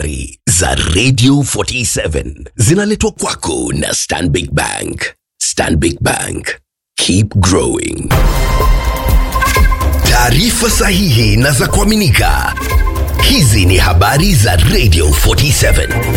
habari za Radio 47 zinaletwa kwako na Stanbic Bank. Stanbic Bank, keep growing. Taarifa sahihi na za kuaminika. Hizi ni habari za Radio 47.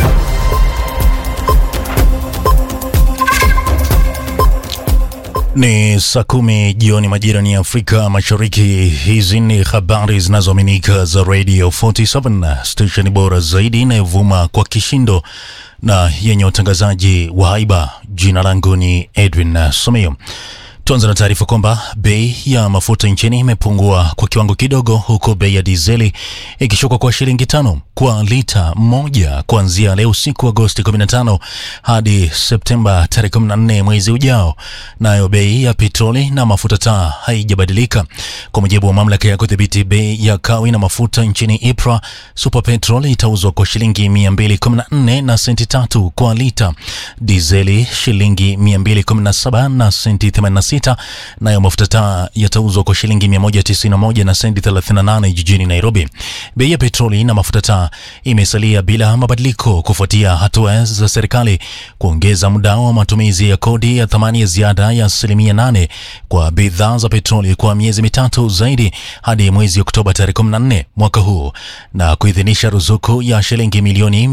Ni saa kumi jioni majira ni Afrika Mashariki. Hizi ni habari zinazoaminika za Radio 47, station bora zaidi inayovuma kwa kishindo na yenye utangazaji wa haiba. Jina langu ni Edwin Someo. Tuanze na taarifa kwamba bei ya mafuta nchini imepungua kwa kiwango kidogo, huku bei ya dizeli ikishuka kwa shilingi tano kwa lita moja kuanzia leo usiku Agosti 15 hadi Septemba tarehe 14 mwezi ujao. Nayo bei ya petroli na mafuta taa haijabadilika. Kwa mujibu wa mamlaka ya kudhibiti bei ya kawi na mafuta nchini IPRA, Super Petrol itauzwa kwa shilingi 214 na senti tatu kwa lita, dizeli shilingi 217 na senti 86 nayo mafuta taa yatauzwa kwa shilingi 191 na senti 38 jijini Nairobi. Bei ya petroli na mafuta taa imesalia bila mabadiliko kufuatia hatua za serikali kuongeza muda wa matumizi ya kodi ya thamani ya ziada ya asilimia 8 kwa bidhaa za petroli kwa miezi mitatu zaidi hadi mwezi Oktoba tarehe 14 mwaka huu na kuidhinisha ruzuku ya shilingi milioni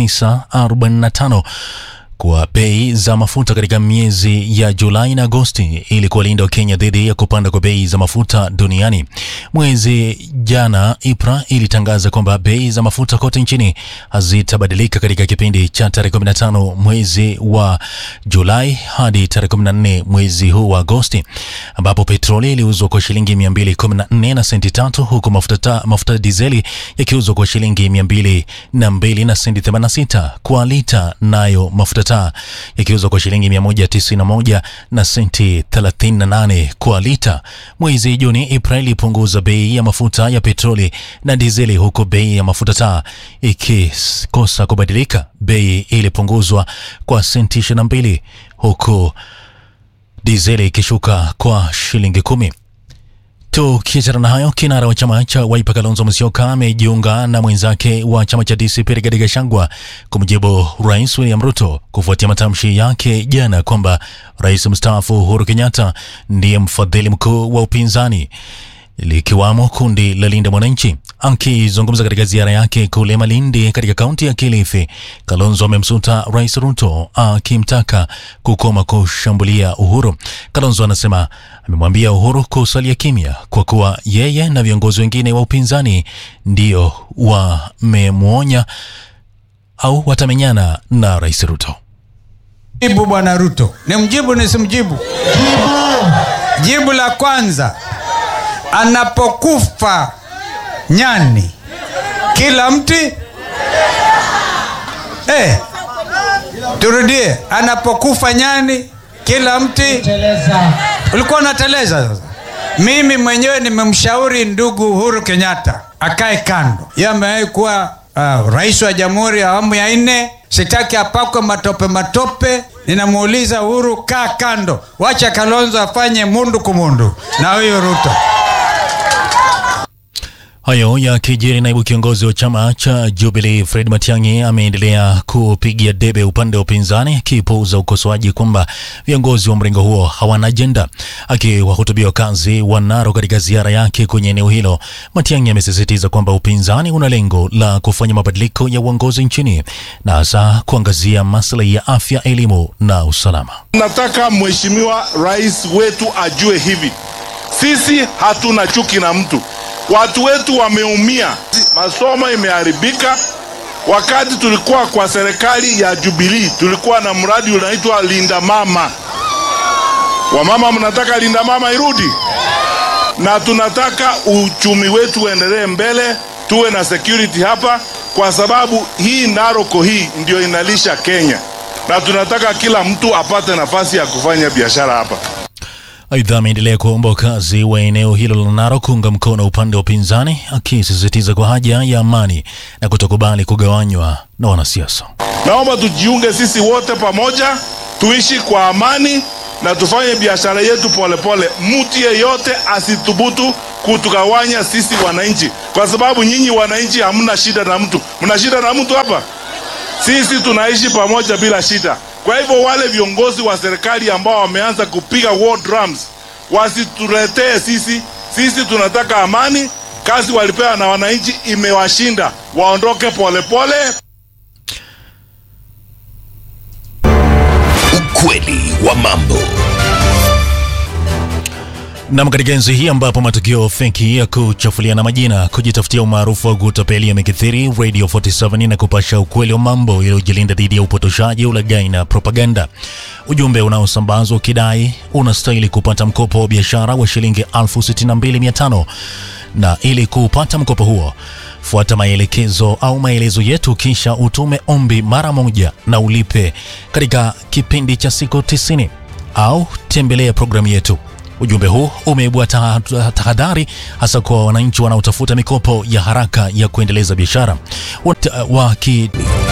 945 kwa bei za mafuta katika miezi ya Julai na Agosti ili kuwalinda Wakenya dhidi ya kupanda kwa bei za mafuta duniani. Mwezi jana IPRA ilitangaza kwamba bei za mafuta kote nchini hazitabadilika katika kipindi cha tarehe 15 mwezi wa Julai hadi tarehe 14 mwezi huu wa Agosti, ambapo petroli iliuzwa kwa shilingi 214 na senti tatu huku mafuta mafuta dizeli yakiuzwa kwa shilingi 202 na senti 86 kwa lita, nayo mafuta taa yakiuzwa kwa shilingi 191 na senti 38 kwa lita. Mwezi Juni, IPRA ilipunguza bei ya mafuta ya petroli na dizeli, huku bei ya mafuta taa ikikosa kubadilika. Bei ilipunguzwa kwa senti 22 huku dizeli ikishuka kwa shilingi kumi. Tukiachana na hayo, kinara wa chama cha Wiper Kalonzo Musyoka amejiunga na mwenzake wa chama cha DCP Rigathi Gachagua kumjibu Rais William Ruto kufuatia matamshi yake jana kwamba rais mstaafu Uhuru Kenyatta ndiye mfadhili mkuu wa upinzani likiwamo kundi la Linda Mwananchi. Akizungumza katika ziara yake kule Malindi katika kaunti ya Kilifi, Kalonzo amemsuta Rais Ruto akimtaka kukoma kushambulia Uhuru. Kalonzo anasema amemwambia Uhuru kusalia kimya kwa kuwa yeye na viongozi wengine wa upinzani ndio wamemwonya au watamenyana na Rais Ruto. Jibu bwana Ruto, ni mjibu nisimjibu? Jibu la kwanza, anapokufa nyani kila mti eh, turudie, anapokufa nyani kila mti ulikuwa unateleza. Sasa mimi mwenyewe nimemshauri ndugu Uhuru Kenyatta akae kando. Yeye amewahi kuwa uh, rais wa jamhuri ya awamu ya nne. Sitaki apakwe matope matope. Ninamuuliza Uhuru, kaa kando, wacha Kalonzo afanye mundu kumundu na huyu Ruto. Hayo yakijiri, naibu kiongozi wa chama cha Jubilee Fred Matiang'i ameendelea kupigia debe upande wa upinzani, akipuuza ukosoaji kwamba viongozi wa mrengo huo hawana ajenda. Akiwahutubia wakazi wa Narok katika ziara yake kwenye eneo hilo, Matiang'i amesisitiza kwamba upinzani una lengo la kufanya mabadiliko ya uongozi nchini na hasa kuangazia maslahi ya afya, elimu na usalama. Nataka mheshimiwa rais wetu ajue hivi, sisi hatuna chuki na mtu watu wetu wameumia, masomo imeharibika. Wakati tulikuwa kwa serikali ya Jubilee, tulikuwa na mradi unaitwa Linda Mama. Wamama, mnataka Linda Mama irudi, na tunataka uchumi wetu uendelee mbele, tuwe na security hapa, kwa sababu hii Naroko hii ndio inalisha Kenya, na tunataka kila mtu apate nafasi ya kufanya biashara hapa. Aidha, ameendelea kuomba wakazi wa eneo hilo la Narok kuunga mkono upande wa upinzani, akisisitiza kwa haja ya amani na kutokubali kugawanywa na wanasiasa. Naomba tujiunge sisi wote pamoja, tuishi kwa amani na tufanye biashara yetu polepole. Mtu yeyote asithubutu kutugawanya sisi wananchi, kwa sababu nyinyi wananchi hamna shida na mtu. Mna shida na mtu hapa? Sisi tunaishi pamoja bila shida. Kwa hivyo wale viongozi wa serikali ambao wameanza kupiga war drums wasituletee sisi. Sisi tunataka amani. Kazi walipewa na wananchi imewashinda, waondoke polepole. Ukweli wa mambo. Nam, katika enzi hii ambapo matukio feki ya kuchafuliana majina, kujitafutia umaarufu wa kutapeli yamekithiri, Radio 47 na kupasha ukweli wa mambo iliyojilinda dhidi ya upotoshaji, ulaghai na propaganda. Ujumbe unaosambazwa ukidai unastahili kupata mkopo wa biashara wa shilingi 62500 na ili kupata mkopo huo fuata maelekezo au maelezo yetu, kisha utume ombi mara moja na ulipe katika kipindi cha siku 90 au tembelea programu yetu. Ujumbe huu umeibua taha- tahadhari hasa kwa wananchi wanaotafuta mikopo ya haraka ya kuendeleza biashara Wat- waki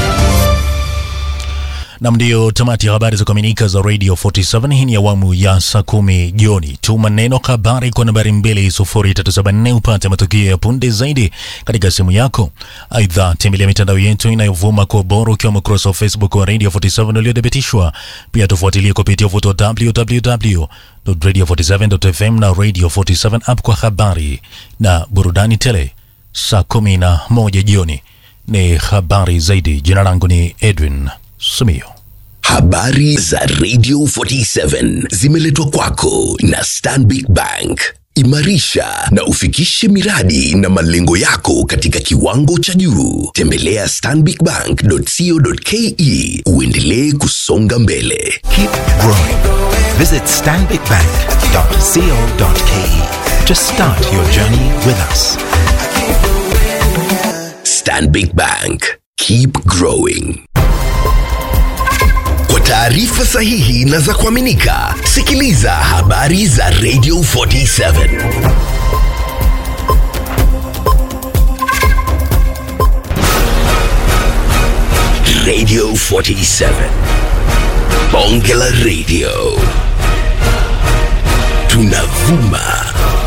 Nam, ndiyo tamati ya habari za kuaminika za Radio 47. Hii ni awamu ya saa kumi jioni. Tuma neno habari kwa nambari 20374 upate matukio ya punde zaidi katika simu yako. Aidha, tembelea mitandao yetu inayovuma kwa ubora ukiwemo ukurasa wa Facebook wa Radio 47 uliothibitishwa. Pia tufuatilie kupitia uvuto wa www.radio47.fm na Radio 47 app kwa habari na burudani tele. Saa kumi na moja jioni ni habari zaidi. Jina langu ni Edwin Sumio. Habari za Radio 47 zimeletwa kwako na Stanbic Bank. Imarisha na ufikishe miradi na malengo yako katika kiwango cha juu. Tembelea stanbicbank.co.ke uendelee kusonga mbele. Keep growing. Visit stanbicbank.co.ke to start your journey with us. Stanbic Bank. Keep growing. Kwa taarifa sahihi na za kuaminika, sikiliza habari za Radio 47. Radio 47. Bonge la Radio. Tunavuma